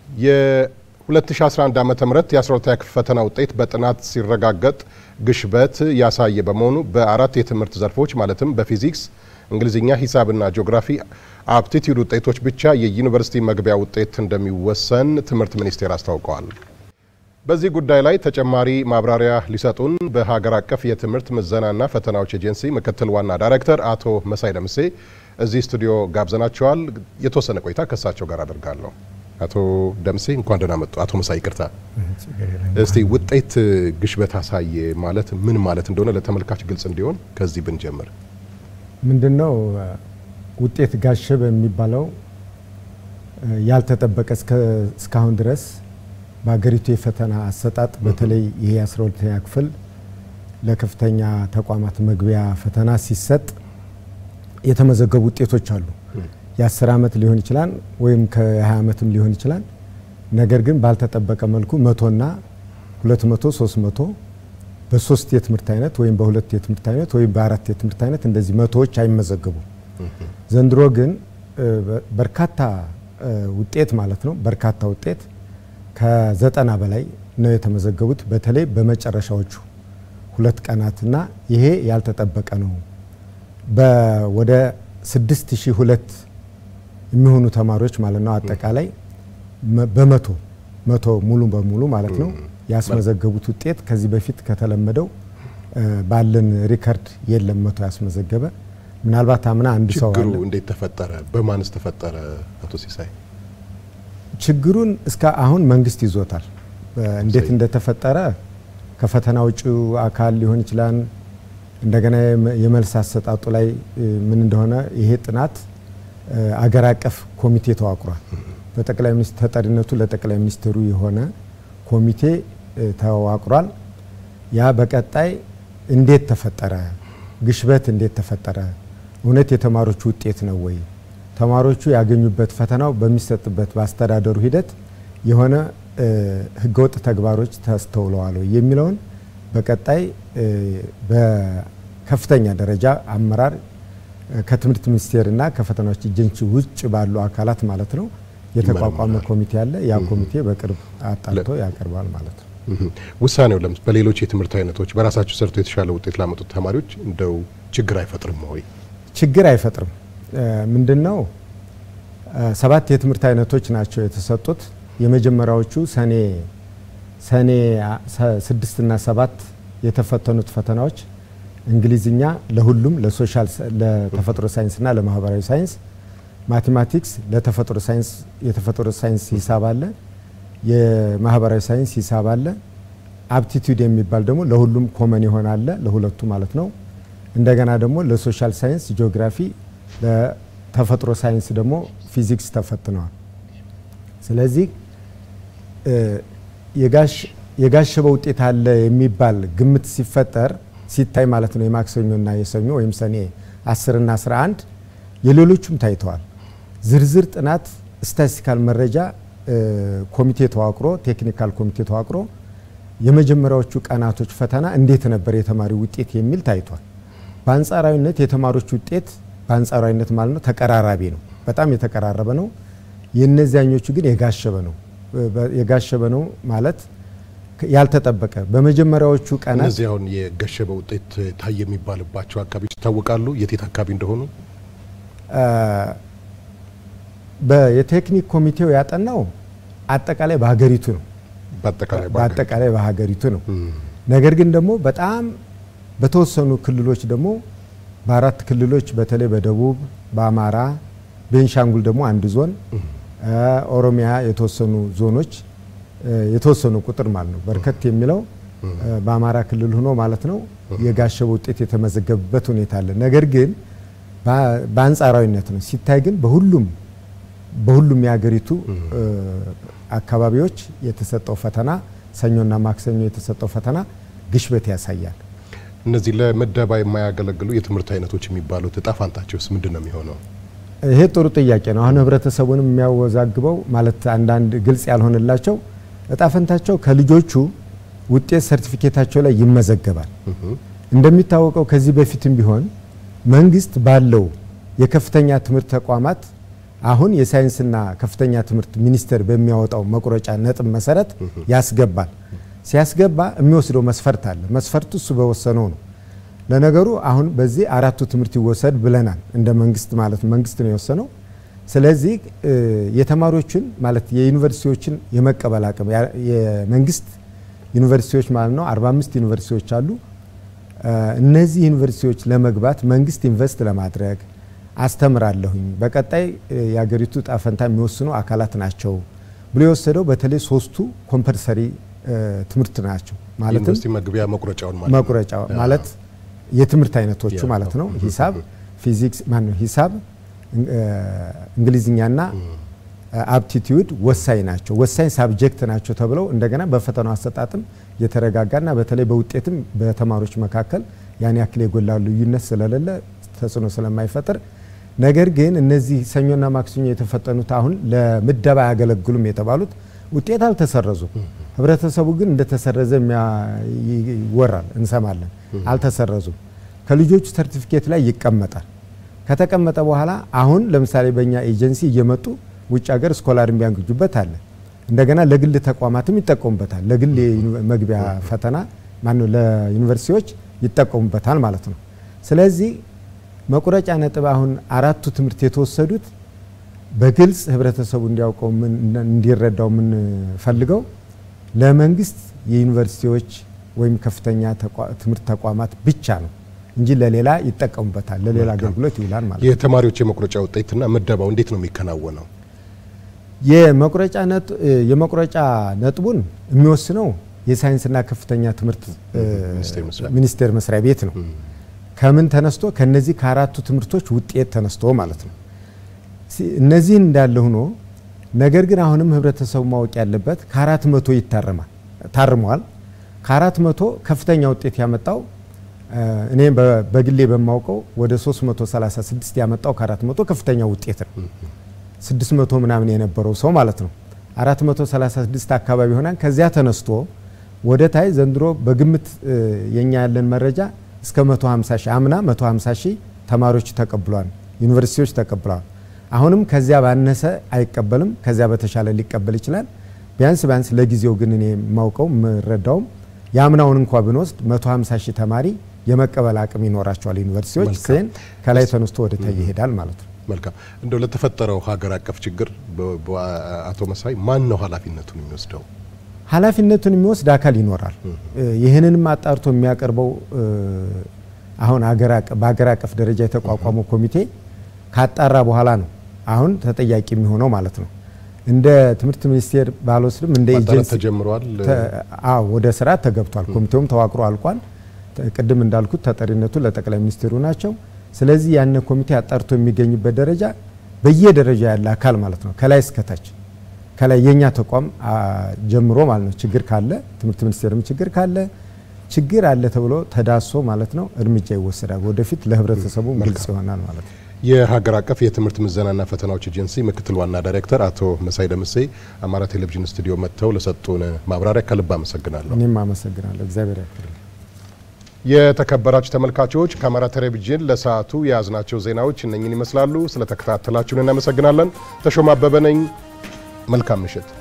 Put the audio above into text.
የ2011 ዓ ም የ12ኛ ክፍል ፈተና ውጤት በጥናት ሲረጋገጥ ግሽበት ያሳየ በመሆኑ በአራት የትምህርት ዘርፎች ማለትም በፊዚክስ፣ እንግሊዝኛ፣ ሂሳብና ጂኦግራፊ አፕቲቲዩድ ውጤቶች ብቻ የዩኒቨርሲቲ መግቢያ ውጤት እንደሚወሰን ትምህርት ሚኒስቴር አስታውቀዋል። በዚህ ጉዳይ ላይ ተጨማሪ ማብራሪያ ሊሰጡን በሀገር አቀፍ የትምህርት ምዘናና ፈተናዎች ኤጀንሲ ምክትል ዋና ዳይሬክተር አቶ መሳይ ደምሴ እዚህ ስቱዲዮ ጋብዘናቸዋል። የተወሰነ ቆይታ ከእሳቸው ጋር አደርጋለሁ። አቶ ደምሴ እንኳን ደህና መጡ። አቶ መሳይ ይቅርታ። እስቲ ውጤት ግሽበት አሳየ ማለት ምን ማለት እንደሆነ ለተመልካች ግልጽ እንዲሆን ከዚህ ብንጀምር። ምንድነው ውጤት ጋሸበ የሚባለው? ያልተጠበቀ እስካሁን ድረስ በሀገሪቱ የፈተና አሰጣጥ በተለይ ይሄ 12ኛ ክፍል ለከፍተኛ ተቋማት መግቢያ ፈተና ሲሰጥ የተመዘገቡ ውጤቶች አሉ። የ10 ዓመት ሊሆን ይችላል ወይም ከ20 ዓመትም ሊሆን ይችላል። ነገር ግን ባልተጠበቀ መልኩ መቶና 200 300 በሶስት የትምህርት አይነት ወይም በሁለት የትምህርት አይነት ወይም በአራት የትምህርት አይነት እንደዚህ መቶዎች አይመዘገቡም። ዘንድሮ ግን በርካታ ውጤት ማለት ነው በርካታ ውጤት ከዘጠና በላይ ነው የተመዘገቡት በተለይ በመጨረሻዎቹ ሁለት ቀናትና ይሄ ያልተጠበቀ ነው። ወደ 6002 የሚሆኑ ተማሪዎች ማለት ነው አጠቃላይ በመቶ መቶ ሙሉ በሙሉ ማለት ነው ያስመዘገቡት ውጤት ከዚህ በፊት ከተለመደው ባለን ሪከርድ የለም መቶ ያስመዘገበ ምናልባት አምና አንድ ሰው ችግሩ እንዴት ተፈጠረ? በማንስ ተፈጠረ? አቶ ሲሳይ ችግሩን እስከ አሁን መንግስት ይዞታል። እንዴት እንደተፈጠረ ከፈተና ውጭ አካል ሊሆን ይችላል። እንደገና የመልስ አሰጣጡ ላይ ምን እንደሆነ ይሄ ጥናት አገር አቀፍ ኮሚቴ ተዋቅሯል። በጠቅላይ ሚኒስትር ተጠሪነቱ ለጠቅላይ ሚኒስትሩ የሆነ ኮሚቴ ተዋቅሯል። ያ በቀጣይ እንዴት ተፈጠረ፣ ግሽበት እንዴት ተፈጠረ፣ እውነት የተማሪዎቹ ውጤት ነው ወይ ተማሪዎቹ ያገኙበት ፈተናው በሚሰጥበት በአስተዳደሩ ሂደት የሆነ ህገወጥ ተግባሮች ተስተውለዋል የሚለውን በቀጣይ በከፍተኛ ደረጃ አመራር ከትምህርት ሚኒስቴርና ከፈተናዎች ኤጀንሲ ውጭ ባሉ አካላት ማለት ነው የተቋቋመ ኮሚቴ አለ። ያ ኮሚቴ በቅርብ አጣርቶ ያቀርባል ማለት ነው። ውሳኔው ለምስ በሌሎች የትምህርት አይነቶች በራሳቸው ሰርቶ የተሻለ ውጤት ላመጡት ተማሪዎች እንደው ችግር አይፈጥርም ወይ? ችግር አይፈጥርም። ምንድን ነው ሰባት የትምህርት አይነቶች ናቸው የተሰጡት። የመጀመሪያዎቹ ሰኔ ሰኔ ስድስትና ሰባት የተፈተኑት ፈተናዎች እንግሊዝኛ ለሁሉም ለሶሻል ለተፈጥሮ ሳይንስና ለማህበራዊ ሳይንስ፣ ማቴማቲክስ ለተፈጥሮ ሳይንስ የተፈጥሮ ሳይንስ ሂሳብ አለ፣ የማህበራዊ ሳይንስ ሂሳብ አለ። አፕቲቱድ የሚባል ደግሞ ለሁሉም ኮመን የሆነ አለ ለሁለቱ ማለት ነው። እንደገና ደግሞ ለሶሻል ሳይንስ ጂኦግራፊ ለተፈጥሮ ሳይንስ ደግሞ ፊዚክስ ተፈትነዋል። ስለዚህ የጋሸበ ውጤት አለ የሚባል ግምት ሲፈጠር ሲታይ ማለት ነው የማክሰኞና የሰኞ ወይም ሰኔ 10 እና 11 የሌሎቹም ታይተዋል። ዝርዝር ጥናት ስታቲስቲካል መረጃ ኮሚቴ ተዋቅሮ ቴክኒካል ኮሚቴ ተዋቅሮ የመጀመሪያዎቹ ቀናቶች ፈተና እንዴት ነበር የተማሪ ውጤት የሚል ታይቷል። በአንጻራዊነት የተማሪዎች ውጤት በአንጻራዊነት ማለት ነው ተቀራራቢ ነው፣ በጣም የተቀራረበ ነው። የእነዚያኞቹ ግን የጋሸበ ነው። የጋሸበ ነው ማለት ያልተጠበቀ በመጀመሪያዎቹ ቀናት እነዚህ አሁን የገሸበ ውጤት ታየ የሚባልባቸው አካባቢዎች ይታወቃሉ። የቴት አካባቢ እንደሆኑ የቴክኒክ ኮሚቴው ያጠናው አጠቃላይ በሀገሪቱ ነው። በአጠቃላይ በሀገሪቱ ነው። ነገር ግን ደግሞ በጣም በተወሰኑ ክልሎች ደግሞ በአራት ክልሎች በተለይ በደቡብ፣ በአማራ፣ ቤንሻንጉል ደግሞ አንድ ዞን፣ ኦሮሚያ የተወሰኑ ዞኖች የተወሰኑ ቁጥር ማለት ነው በርከት የሚለው በአማራ ክልል ሆኖ ማለት ነው የጋሸበ ውጤት የተመዘገበበት ሁኔታ አለ። ነገር ግን በአንጻራዊነት ነው ሲታይ ግን በሁሉም በሁሉም የሀገሪቱ አካባቢዎች የተሰጠው ፈተና ሰኞና ማክሰኞ የተሰጠው ፈተና ግሽበት ያሳያል። እነዚህ ለምደባ የማያገለግሉ የትምህርት አይነቶች የሚባሉት እጣ ፋንታቸውስ ምንድን ነው የሚሆነው? ይሄ ጥሩ ጥያቄ ነው። አሁን ህብረተሰቡንም የሚያወዛግበው ማለት አንዳንድ ግልጽ ያልሆነላቸው እጣ ፈንታቸው ከልጆቹ ውጤት ሰርቲፊኬታቸው ላይ ይመዘገባል። እንደሚታወቀው ከዚህ በፊትም ቢሆን መንግስት ባለው የከፍተኛ ትምህርት ተቋማት አሁን የሳይንስና ከፍተኛ ትምህርት ሚኒስቴር በሚያወጣው መቁረጫ ነጥብ መሰረት ያስገባል። ሲያስገባ የሚወስደው መስፈርት አለ። መስፈርቱ እሱ በወሰነው ነው። ለነገሩ አሁን በዚህ አራቱ ትምህርት ይወሰድ ብለናል። እንደ መንግስት ማለት መንግስት ነው የወሰነው። ስለዚህ የተማሪዎችን ማለት የዩኒቨርሲቲዎችን የመቀበል አቅም የመንግስት ዩኒቨርሲቲዎች ማለት ነው 45 ዩኒቨርሲቲዎች አሉ። እነዚህ ዩኒቨርሲቲዎች ለመግባት መንግስት ኢንቨስት ለማድረግ አስተምራለሁኝ በቀጣይ የሀገሪቱ ጣፈንታ የሚወስኑ አካላት ናቸው ብሎ የወሰደው በተለይ ሶስቱ ኮምፐልሰሪ ትምህርት ናቸው። ማለትም ዩኒቨርሲቲ መግቢያ መቁረጫውን ማለት ነው። መቁረጫ ማለት የትምህርት አይነቶቹ ማለት ነው። ሂሳብ፣ ፊዚክስ ማነው ሂሳብ፣ እንግሊዝኛና አፕቲቲዩድ ወሳኝ ናቸው፣ ወሳኝ ሳብጀክት ናቸው ተብለው እንደገና በፈተናው አሰጣጥም የተረጋጋና በተለይ በውጤትም በተማሪዎች መካከል ያን ያክል የጎላ ልዩነት ስለሌለ ተጽዕኖ ስለማይፈጥር ነገር ግን እነዚህ ሰኞና ማክሰኞ የተፈተኑት አሁን ለምደባ አያገለግሉም የተባሉት ውጤት አልተሰረዙም። ህብረተሰቡ ግን እንደተሰረዘ ይወራል፣ እንሰማለን። አልተሰረዙም። ከልጆቹ ሰርቲፊኬት ላይ ይቀመጣል። ከተቀመጠ በኋላ አሁን ለምሳሌ በእኛ ኤጀንሲ እየመጡ ውጭ ሀገር ስኮላር የሚያንግጁበት አለ። እንደገና ለግል ተቋማትም ይጠቀሙበታል። ለግል መግቢያ ፈተና ማነው ለዩኒቨርሲቲዎች ይጠቀሙበታል ማለት ነው። ስለዚህ መቁረጫ ነጥብ አሁን አራቱ ትምህርት የተወሰዱት በግልጽ ህብረተሰቡ እንዲያውቀው እንዲረዳው የምንፈልገው ለመንግስት የዩኒቨርሲቲዎች ወይም ከፍተኛ ትምህርት ተቋማት ብቻ ነው እንጂ ለሌላ ይጠቀሙበታል፣ ለሌላ አገልግሎት ይውላል ማለት ነው። የተማሪዎች የመቁረጫ ውጤትና ምደባው እንዴት ነው የሚከናወነው? የመቁረጫ ነጥቡን የሚወስነው የሳይንስና ከፍተኛ ትምህርት ሚኒስቴር መስሪያ ቤት ነው። ከምን ተነስቶ ከነዚህ ከአራቱ ትምህርቶች ውጤት ተነስቶ ማለት ነው። እነዚህን እንዳለ ሆኖ ነገር ግን አሁንም ህብረተሰቡ ማወቅ ያለበት ከአራት መቶ ይታረማል ታርሟል። ከአራት መቶ ከፍተኛ ውጤት ያመጣው እኔ በግሌ በማውቀው ወደ 336 ያመጣው ከአራት መቶ ከፍተኛ ውጤት ነው። 600 ምናምን የነበረው ሰው ማለት ነው 436 አካባቢ ይሆናል። ከዚያ ተነስቶ ወደ ታይ ዘንድሮ በግምት የኛ ያለን መረጃ እስከ 150 ሺህ አምና 150 ሺህ ተማሪዎች ተቀብሏል፣ ዩኒቨርሲቲዎች ተቀብለዋል። አሁንም ከዚያ ባነሰ አይቀበልም፣ ከዚያ በተሻለ ሊቀበል ይችላል። ቢያንስ ቢያንስ ለጊዜው ግን እኔ የማውቀው የምረዳውም የአምናውን እንኳ ብንወስድ 150 ሺህ ተማሪ የመቀበል አቅም ይኖራቸዋል ዩኒቨርሲቲዎች። ሴን ከላይ ተነስቶ ወደ ታይ ይሄዳል ማለት ነው። መልካም እንደው ለተፈጠረው ሀገር አቀፍ ችግር አቶ መሳይ ማን ነው ኃላፊነቱን የሚወስደው? ኃላፊነቱን የሚወስድ አካል ይኖራል። ይህንንም አጣርቶ የሚያቀርበው አሁን በሀገር አቀፍ ደረጃ የተቋቋመው ኮሚቴ ካጣራ በኋላ ነው አሁን ተጠያቂ የሚሆነው ማለት ነው። እንደ ትምህርት ሚኒስቴር ባልወስድም እንደ ኤጀንሲ ተጀምሯል። አዎ ወደ ስራ ተገብቷል። ኮሚቴውም ተዋቅሮ አልቋል። ቅድም እንዳልኩት ተጠሪነቱ ለጠቅላይ ሚኒስትሩ ናቸው። ስለዚህ ያን ኮሚቴ አጣርቶ የሚገኝበት ደረጃ በየደረጃ ያለ አካል ማለት ነው ከላይ እስከታች ከላይ የኛ ተቋም ጀምሮ ማለት ነው ችግር ካለ ትምህርት ሚኒስቴርም ችግር ካለ ችግር አለ ተብሎ ተዳሶ ማለት ነው እርምጃ ይወሰዳል። ወደፊት ለህብረተሰቡ ግልጽ ይሆናል ማለት ነው። የሀገር አቀፍ የትምህርት ምዘናና ፈተናዎች ኤጀንሲ ምክትል ዋና ዳይሬክተር አቶ መሳይ ደምሴ አማራ ቴሌቪዥን ስቱዲዮ መጥተው ለሰጡን ማብራሪያ ከልብ አመሰግናለሁ። እኔም አመሰግናለሁ። እግዚአብሔር ያክብርልኝ። የተከበራችሁ ተመልካቾች ከአማራ ቴሌቪዥን ለሰዓቱ የያዝናቸው ዜናዎች እነኝን ይመስላሉ። ስለተከታተላችሁን እናመሰግናለን። ተሾማ አበበ ነኝ። መልካም ምሽት።